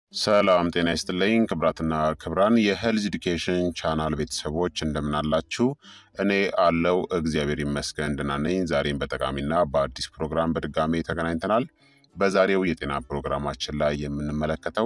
ሰላም ጤና ይስጥልኝ ክብራትና ክብራን የሄልዝ ኤዱኬሽን ቻናል ቤተሰቦች እንደምናላችሁ፣ እኔ አለው እግዚአብሔር ይመስገን ደህና ነኝ። ዛሬም በጠቃሚና በአዲስ ፕሮግራም በድጋሜ ተገናኝተናል። በዛሬው የጤና ፕሮግራማችን ላይ የምንመለከተው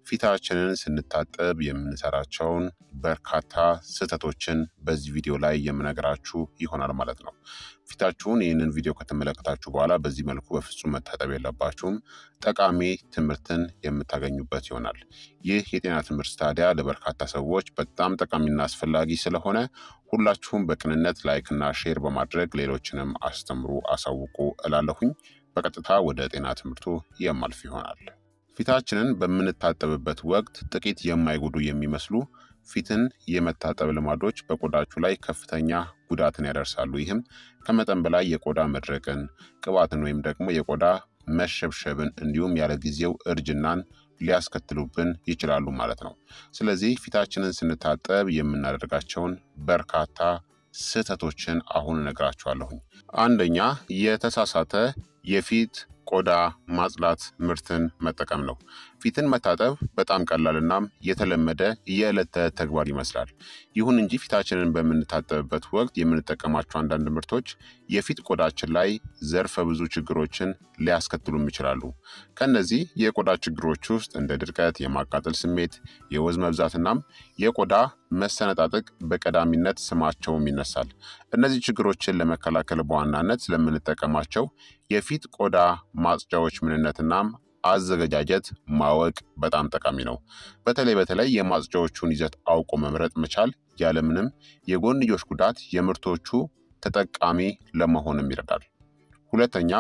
ፊታችንን ስንታጠብ የምንሰራቸውን በርካታ ስህተቶችን በዚህ ቪዲዮ ላይ የምነግራችሁ ይሆናል ማለት ነው። ፊታችሁን ይህንን ቪዲዮ ከተመለከታችሁ በኋላ በዚህ መልኩ በፍጹም መታጠብ የለባችሁም። ጠቃሚ ትምህርትን የምታገኙበት ይሆናል። ይህ የጤና ትምህርት ታዲያ ለበርካታ ሰዎች በጣም ጠቃሚና አስፈላጊ ስለሆነ ሁላችሁም በቅንነት ላይክና ሼር በማድረግ ሌሎችንም አስተምሩ፣ አሳውቁ እላለሁኝ። በቀጥታ ወደ ጤና ትምህርቱ የማልፍ ይሆናል። ፊታችንን በምንታጠብበት ወቅት ጥቂት የማይጎዱ የሚመስሉ ፊትን የመታጠብ ልማዶች በቆዳችሁ ላይ ከፍተኛ ጉዳትን ያደርሳሉ። ይህም ከመጠን በላይ የቆዳ መድረቅን፣ ቅባትን ወይም ደግሞ የቆዳ መሸብሸብን እንዲሁም ያለ ጊዜው እርጅናን ሊያስከትሉብን ይችላሉ ማለት ነው። ስለዚህ ፊታችንን ስንታጠብ የምናደርጋቸውን በርካታ ስህተቶችን አሁን እነግራችኋለሁኝ። አንደኛ የተሳሳተ የፊት ቆዳ ማጽዳት ምርትን መጠቀም ነው። ፊትን መታጠብ በጣም ቀላልናም የተለመደ የዕለት ተዕለት ተግባር ይመስላል። ይሁን እንጂ ፊታችንን በምንታጠብበት ወቅት የምንጠቀማቸው አንዳንድ ምርቶች የፊት ቆዳችን ላይ ዘርፈ ብዙ ችግሮችን ሊያስከትሉም ይችላሉ። ከእነዚህ የቆዳ ችግሮች ውስጥ እንደ ድርቀት፣ የማቃጠል ስሜት፣ የወዝ መብዛትናም የቆዳ መሰነጣጠቅ በቀዳሚነት ስማቸውም ይነሳል። እነዚህ ችግሮችን ለመከላከል በዋናነት ስለምንጠቀማቸው የፊት ቆዳ ማጽጃዎች ምንነትናም አዘገጃጀት ማወቅ በጣም ጠቃሚ ነው። በተለይ በተለይ የማጽጃዎቹን ይዘት አውቆ መምረጥ መቻል ያለምንም የጎንዮሽ ጉዳት የምርቶቹ ተጠቃሚ ለመሆንም ይረዳል። ሁለተኛ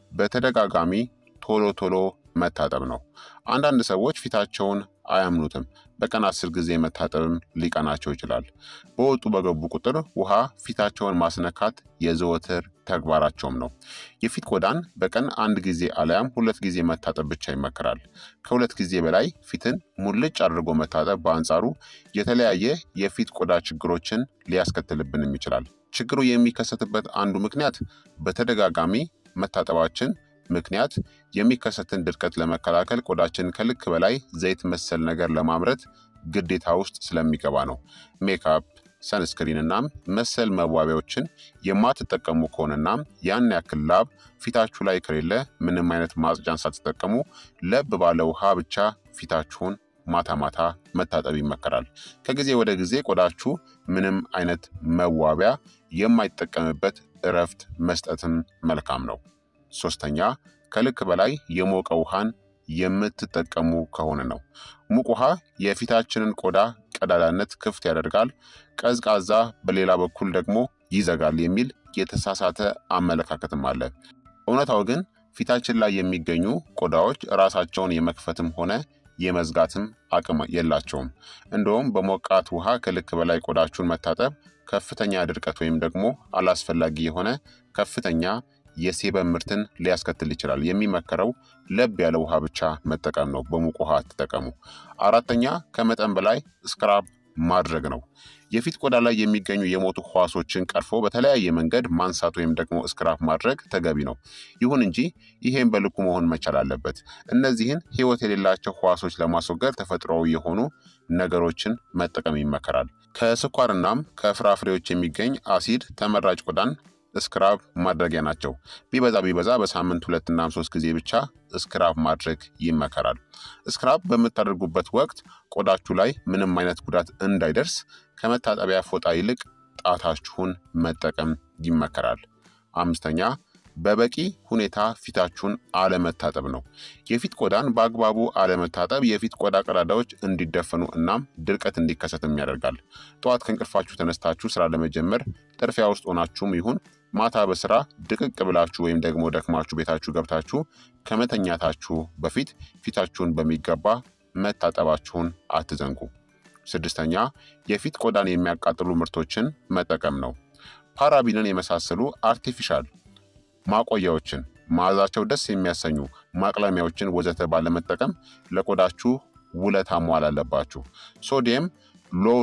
በተደጋጋሚ ቶሎ ቶሎ መታጠብ ነው። አንዳንድ ሰዎች ፊታቸውን አያምኑትም። በቀን አስር ጊዜ መታጠብም ሊቀናቸው ይችላል። በወጡ በገቡ ቁጥር ውሃ ፊታቸውን ማስነካት የዘወትር ተግባራቸውም ነው። የፊት ቆዳን በቀን አንድ ጊዜ አለያም ሁለት ጊዜ መታጠብ ብቻ ይመከራል። ከሁለት ጊዜ በላይ ፊትን ሙልጭ አድርጎ መታጠብ በአንጻሩ የተለያየ የፊት ቆዳ ችግሮችን ሊያስከትልብንም ይችላል። ችግሩ የሚከሰትበት አንዱ ምክንያት በተደጋጋሚ መታጠባችን ምክንያት የሚከሰትን ድርቀት ለመከላከል ቆዳችን ከልክ በላይ ዘይት መሰል ነገር ለማምረት ግዴታ ውስጥ ስለሚገባ ነው። ሜካፕ፣ ሰንስክሪን እናም መሰል መዋቢያዎችን የማትጠቀሙ ከሆነና ያን ያክል ላብ ፊታችሁ ላይ ከሌለ ምንም አይነት ማጽጃን ሳትጠቀሙ ለብ ባለ ውሃ ብቻ ፊታችሁን ማታ ማታ መታጠብ ይመከራል። ከጊዜ ወደ ጊዜ ቆዳችሁ ምንም አይነት መዋቢያ የማይጠቀምበት እረፍት መስጠትም መልካም ነው። ሶስተኛ ከልክ በላይ የሞቀ ውሃን የምትጠቀሙ ከሆነ ነው። ሙቅ ውሃ የፊታችንን ቆዳ ቀዳዳነት ክፍት ያደርጋል፣ ቀዝቃዛ በሌላ በኩል ደግሞ ይዘጋል የሚል የተሳሳተ አመለካከትም አለ። እውነታው ግን ፊታችን ላይ የሚገኙ ቆዳዎች ራሳቸውን የመክፈትም ሆነ የመዝጋትም አቅም የላቸውም። እንደውም በሞቃት ውሃ ከልክ በላይ ቆዳችሁን መታጠብ ከፍተኛ ድርቀት ወይም ደግሞ አላስፈላጊ የሆነ ከፍተኛ የሴበም ምርትን ሊያስከትል ይችላል። የሚመከረው ለብ ያለ ውሃ ብቻ መጠቀም ነው። በሙቅ ውሃ አትጠቀሙ። አራተኛ ከመጠን በላይ ስክራብ ማድረግ ነው። የፊት ቆዳ ላይ የሚገኙ የሞቱ ህዋሶችን ቀርፎ በተለያየ መንገድ ማንሳት ወይም ደግሞ ስክራፕ ማድረግ ተገቢ ነው። ይሁን እንጂ ይሄን በልኩ መሆን መቻል አለበት። እነዚህን ህይወት የሌላቸው ህዋሶች ለማስወገድ ተፈጥሯዊ የሆኑ ነገሮችን መጠቀም ይመከራል። ከስኳርናም ከፍራፍሬዎች የሚገኝ አሲድ ተመራጭ ቆዳን ስክራብ ማድረጊያ ናቸው። ቢበዛ ቢበዛ በሳምንት ሁለትና ሶስት ጊዜ ብቻ ስክራብ ማድረግ ይመከራል። ስክራብ በምታደርጉበት ወቅት ቆዳችሁ ላይ ምንም አይነት ጉዳት እንዳይደርስ ከመታጠቢያ ፎጣ ይልቅ ጣታችሁን መጠቀም ይመከራል። አምስተኛ በበቂ ሁኔታ ፊታችሁን አለመታጠብ ነው። የፊት ቆዳን በአግባቡ አለመታጠብ የፊት ቆዳ ቀዳዳዎች እንዲደፈኑ እናም ድርቀት እንዲከሰትም ያደርጋል። ጠዋት ከእንቅልፋችሁ ተነስታችሁ ስራ ለመጀመር ጥርፊያ ውስጥ ሆናችሁም ይሁን ማታ በስራ ድቅቅ ብላችሁ ወይም ደግሞ ደክማችሁ ቤታችሁ ገብታችሁ ከመተኛታችሁ በፊት ፊታችሁን በሚገባ መታጠባችሁን አትዘንጉ። ስድስተኛ የፊት ቆዳን የሚያቃጥሉ ምርቶችን መጠቀም ነው። ፓራቢንን የመሳሰሉ አርቲፊሻል ማቆያዎችን፣ መዓዛቸው ደስ የሚያሰኙ ማቅለሚያዎችን ወዘተ ባለመጠቀም ለቆዳችሁ ውለታ መዋል አለባችሁ። ሶዲየም ሎሪል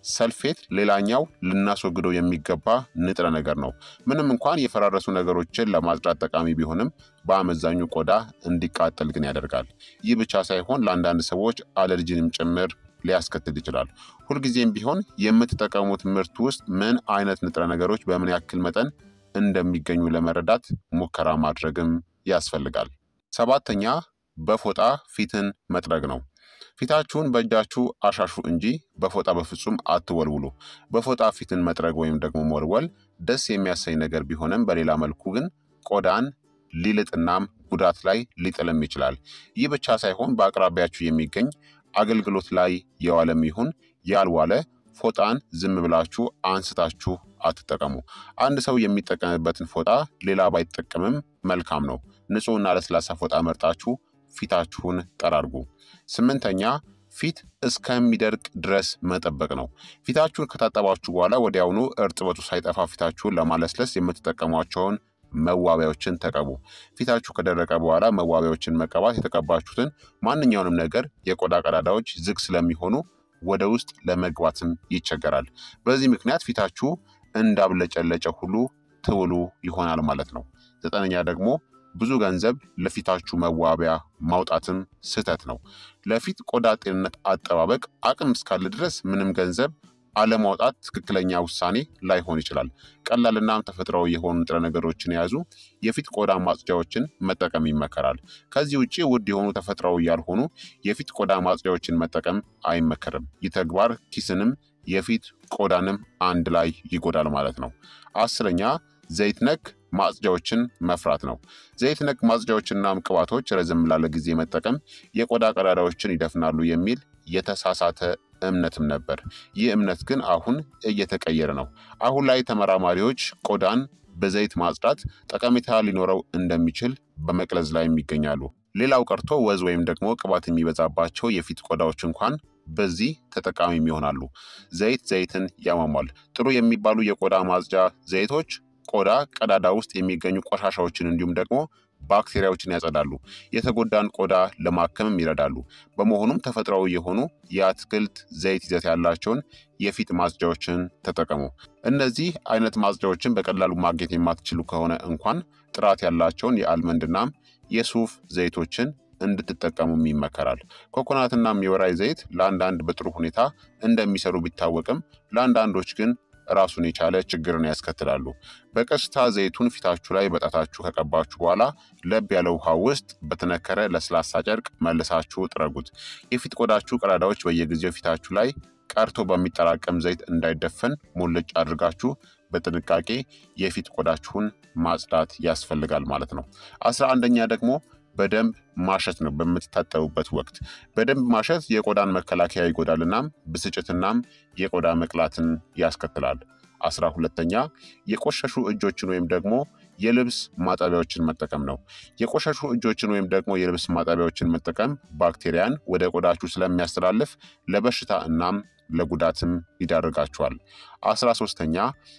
ሰልፌት ሌላኛው ልናስወግደው የሚገባ ንጥረ ነገር ነው። ምንም እንኳን የፈራረሱ ነገሮችን ለማጽዳት ጠቃሚ ቢሆንም በአመዛኙ ቆዳ እንዲቃጠል ግን ያደርጋል። ይህ ብቻ ሳይሆን ለአንዳንድ ሰዎች አለርጂንም ጭምር ሊያስከትል ይችላል። ሁልጊዜም ቢሆን የምትጠቀሙት ምርት ውስጥ ምን አይነት ንጥረ ነገሮች በምን ያክል መጠን እንደሚገኙ ለመረዳት ሙከራ ማድረግም ያስፈልጋል። ሰባተኛ በፎጣ ፊትን መጥረግ ነው። ፊታችሁን በእጃችሁ አሻሹ እንጂ በፎጣ በፍጹም አትወልውሉ። በፎጣ ፊትን መጥረግ ወይም ደግሞ መወልወል ደስ የሚያሰኝ ነገር ቢሆንም በሌላ መልኩ ግን ቆዳን ሊልጥናም ጉዳት ላይ ሊጥልም ይችላል። ይህ ብቻ ሳይሆን በአቅራቢያችሁ የሚገኝ አገልግሎት ላይ የዋለም ይሁን ያልዋለ ፎጣን ዝም ብላችሁ አንስታችሁ አትጠቀሙ። አንድ ሰው የሚጠቀምበትን ፎጣ ሌላ ባይጠቀምም መልካም ነው። ንጹሕና ለስላሳ ፎጣ መርጣችሁ ፊታችሁን ጠራርጉ። ስምንተኛ ፊት እስከሚደርቅ ድረስ መጠበቅ ነው። ፊታችሁን ከታጠባችሁ በኋላ ወዲያውኑ እርጥበቱ ሳይጠፋ ፊታችሁን ለማለስለስ የምትጠቀሟቸውን መዋቢያዎችን ተቀቡ። ፊታችሁ ከደረቀ በኋላ መዋቢያዎችን መቀባት የተቀባችሁትን ማንኛውንም ነገር የቆዳ ቀዳዳዎች ዝግ ስለሚሆኑ ወደ ውስጥ ለመግባትም ይቸገራል። በዚህ ምክንያት ፊታችሁ እንዳብለጨለጨ ሁሉ ትውሉ ይሆናል ማለት ነው። ዘጠነኛ ደግሞ ብዙ ገንዘብ ለፊታችሁ መዋቢያ ማውጣትም ስህተት ነው። ለፊት ቆዳ ጤንነት አጠባበቅ አቅም እስካለ ድረስ ምንም ገንዘብ አለማውጣት ትክክለኛ ውሳኔ ላይሆን ይችላል። ቀላልናም ተፈጥሯዊ የሆኑ ንጥረ ነገሮችን የያዙ የፊት ቆዳ ማጽጃዎችን መጠቀም ይመከራል። ከዚህ ውጭ ውድ የሆኑ ተፈጥሯዊ ያልሆኑ የፊት ቆዳ ማጽጃዎችን መጠቀም አይመከርም። ይህ ተግባር ኪስንም የፊት ቆዳንም አንድ ላይ ይጎዳል ማለት ነው። አስረኛ ዘይት ነክ ማጽጃዎችን መፍራት ነው። ዘይት ነክ ማጽጃዎችናም ቅባቶች ረዘም ላለ ጊዜ መጠቀም የቆዳ ቀዳዳዎችን ይደፍናሉ የሚል የተሳሳተ እምነትም ነበር። ይህ እምነት ግን አሁን እየተቀየረ ነው። አሁን ላይ ተመራማሪዎች ቆዳን በዘይት ማጽዳት ጠቀሜታ ሊኖረው እንደሚችል በመቅለዝ ላይ ይገኛሉ። ሌላው ቀርቶ ወዝ ወይም ደግሞ ቅባት የሚበዛባቸው የፊት ቆዳዎች እንኳን በዚህ ተጠቃሚም ይሆናሉ። ዘይት ዘይትን ያሟሟል። ጥሩ የሚባሉ የቆዳ ማጽጃ ዘይቶች ቆዳ ቀዳዳ ውስጥ የሚገኙ ቆሻሻዎችን እንዲሁም ደግሞ ባክቴሪያዎችን ያጸዳሉ። የተጎዳን ቆዳ ለማከምም ይረዳሉ። በመሆኑም ተፈጥሯዊ የሆኑ የአትክልት ዘይት ይዘት ያላቸውን የፊት ማጽጃዎችን ተጠቀሙ። እነዚህ አይነት ማጽጃዎችን በቀላሉ ማግኘት የማትችሉ ከሆነ እንኳን ጥራት ያላቸውን የአልመንድናም የሱፍ ዘይቶችን እንድትጠቀሙም ይመከራል። ኮኮናትናም የወራይ ዘይት ለአንዳንድ በጥሩ ሁኔታ እንደሚሰሩ ቢታወቅም ለአንዳንዶች ግን ራሱን የቻለ ችግርን ያስከትላሉ። በቀስታ ዘይቱን ፊታችሁ ላይ በጣታችሁ ከቀባችሁ በኋላ ለብ ያለ ውሃ ውስጥ በተነከረ ለስላሳ ጨርቅ መልሳችሁ ጥረጉት። የፊት ቆዳችሁ ቀዳዳዎች በየጊዜው ፊታችሁ ላይ ቀርቶ በሚጠራቀም ዘይት እንዳይደፈን ሙልጭ አድርጋችሁ በጥንቃቄ የፊት ቆዳችሁን ማጽዳት ያስፈልጋል ማለት ነው። አስራ አንደኛ ደግሞ በደንብ ማሸት ነው። በምትታጠቡበት ወቅት በደንብ ማሸት የቆዳን መከላከያ ይጎዳል፣ እናም ብስጭትናም የቆዳ መቅላትን ያስከትላል። አስራ ሁለተኛ የቆሸሹ እጆችን ወይም ደግሞ የልብስ ማጠቢያዎችን መጠቀም ነው። የቆሸሹ እጆችን ወይም ደግሞ የልብስ ማጠቢያዎችን መጠቀም ባክቴሪያን ወደ ቆዳችሁ ስለሚያስተላልፍ ለበሽታ እናም ለጉዳትም ይዳርጋችኋል። አስራ ሶስተኛ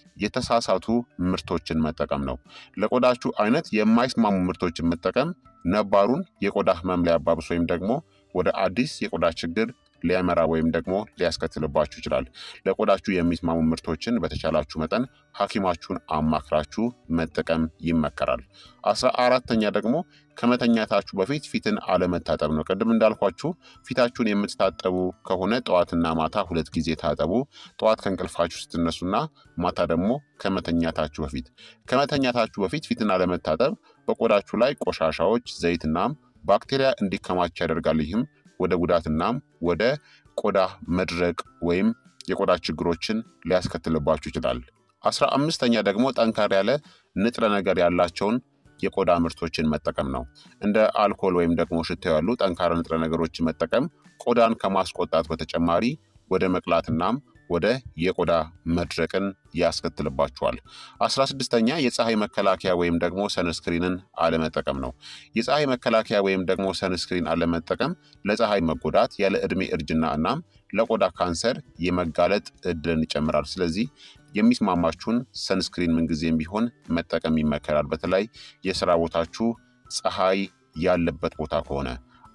የተሳሳቱ ምርቶችን መጠቀም ነው። ለቆዳችሁ አይነት የማይስማሙ ምርቶችን መጠቀም ነባሩን የቆዳ ህመም ሊያባብስ ወይም ደግሞ ወደ አዲስ የቆዳ ችግር ሊያመራ ወይም ደግሞ ሊያስከትልባችሁ ይችላል። ለቆዳችሁ የሚስማሙ ምርቶችን በተቻላችሁ መጠን ሐኪማችሁን አማክራችሁ መጠቀም ይመከራል። አስራ አራተኛ ደግሞ ከመተኛታችሁ በፊት ፊትን አለመታጠብ ነው። ቅድም እንዳልኳችሁ ፊታችሁን የምትታጠቡ ከሆነ ጠዋትና ማታ ሁለት ጊዜ ታጠቡ። ጠዋት ከእንቅልፋችሁ ስትነሱና ማታ ደግሞ ከመተኛታችሁ በፊት። ከመተኛታችሁ በፊት ፊትን አለመታጠብ በቆዳችሁ ላይ ቆሻሻዎች፣ ዘይትናም ባክቴሪያ እንዲከማች ያደርጋል። ይህም ወደ ጉዳትናም ወደ ቆዳ መድረቅ ወይም የቆዳ ችግሮችን ሊያስከትልባችሁ ይችላል። አስራ አምስተኛ ደግሞ ጠንካራ ያለ ንጥረ ነገር ያላቸውን የቆዳ ምርቶችን መጠቀም ነው። እንደ አልኮል ወይም ደግሞ ሽታ ያሉ ጠንካራ ንጥረ ነገሮችን መጠቀም ቆዳን ከማስቆጣት በተጨማሪ ወደ መቅላትናም ወደ የቆዳ መድረቅን ያስከትልባቸዋል። አስራ ስድስተኛ የፀሐይ መከላከያ ወይም ደግሞ ሰንስክሪንን አለመጠቀም ነው። የፀሐይ መከላከያ ወይም ደግሞ ሰንስክሪን አለመጠቀም ለፀሐይ መጎዳት፣ ያለ ዕድሜ እርጅና እናም ለቆዳ ካንሰር የመጋለጥ እድልን ይጨምራል። ስለዚህ የሚስማማችሁን ሰንስክሪን ምንጊዜም ቢሆን መጠቀም ይመከራል። በተለይ የስራ ቦታችሁ ፀሐይ ያለበት ቦታ ከሆነ።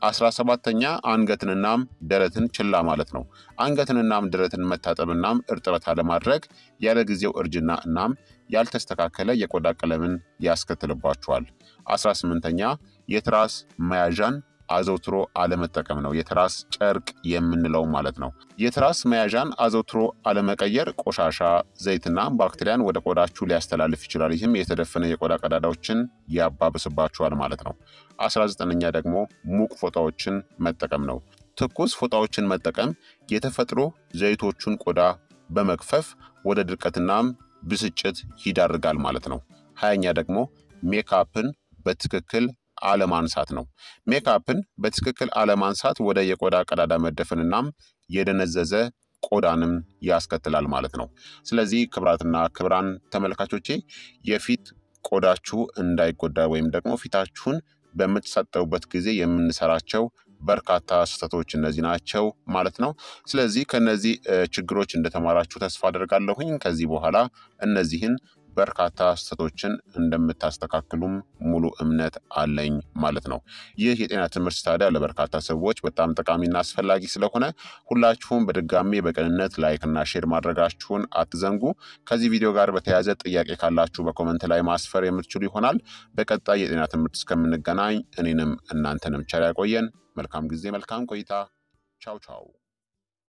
አስራ ሰባተኛ አንገትንናም ደረትን ችላ ማለት ነው። አንገትንናም ደረትን መታጠብናም እርጥበት አለማድረግ ያለ ጊዜው እርጅና እናም ያልተስተካከለ የቆዳ ቀለምን ያስከትልባቸዋል። አስራ ስምንተኛ የትራስ መያዣን አዘውትሮ አለመጠቀም ነው። የትራስ ጨርቅ የምንለው ማለት ነው። የትራስ መያዣን አዘውትሮ አለመቀየር ቆሻሻ፣ ዘይትና ባክቴሪያን ወደ ቆዳችሁ ሊያስተላልፍ ይችላል። ይህም የተደፈነ የቆዳ ቀዳዳዎችን ያባብስባችኋል ማለት ነው። አስራ ዘጠነኛ ደግሞ ሙቅ ፎጣዎችን መጠቀም ነው። ትኩስ ፎጣዎችን መጠቀም የተፈጥሮ ዘይቶቹን ቆዳ በመግፈፍ ወደ ድርቀትናም ብስጭት ይዳርጋል ማለት ነው። ሀያኛ ደግሞ ሜካፕን በትክክል አለማንሳት ነው። ሜካፕን በትክክል አለማንሳት ወደ የቆዳ ቀዳዳ መደፈንናም የደነዘዘ ቆዳንም ያስከትላል ማለት ነው። ስለዚህ ክብራትና ክብራን ተመልካቾቼ የፊት ቆዳችሁ እንዳይጎዳ ወይም ደግሞ ፊታችሁን በምትታጠቡበት ጊዜ የምንሰራቸው በርካታ ስህተቶች እነዚህ ናቸው ማለት ነው። ስለዚህ ከነዚህ ችግሮች እንደተማራችሁ ተስፋ አደርጋለሁኝ። ከዚህ በኋላ እነዚህን በርካታ ስህተቶችን እንደምታስተካክሉም ሙሉ እምነት አለኝ ማለት ነው። ይህ የጤና ትምህርት ታዲያ ለበርካታ ሰዎች በጣም ጠቃሚና አስፈላጊ ስለሆነ ሁላችሁም በድጋሜ በቅንነት ላይክና ሼር ማድረጋችሁን አትዘንጉ። ከዚህ ቪዲዮ ጋር በተያያዘ ጥያቄ ካላችሁ በኮመንት ላይ ማስፈር የምትችሉ ይሆናል። በቀጣይ የጤና ትምህርት እስከምንገናኝ እኔንም እናንተንም ቸር ያቆየን። መልካም ጊዜ፣ መልካም ቆይታ። ቻው ቻው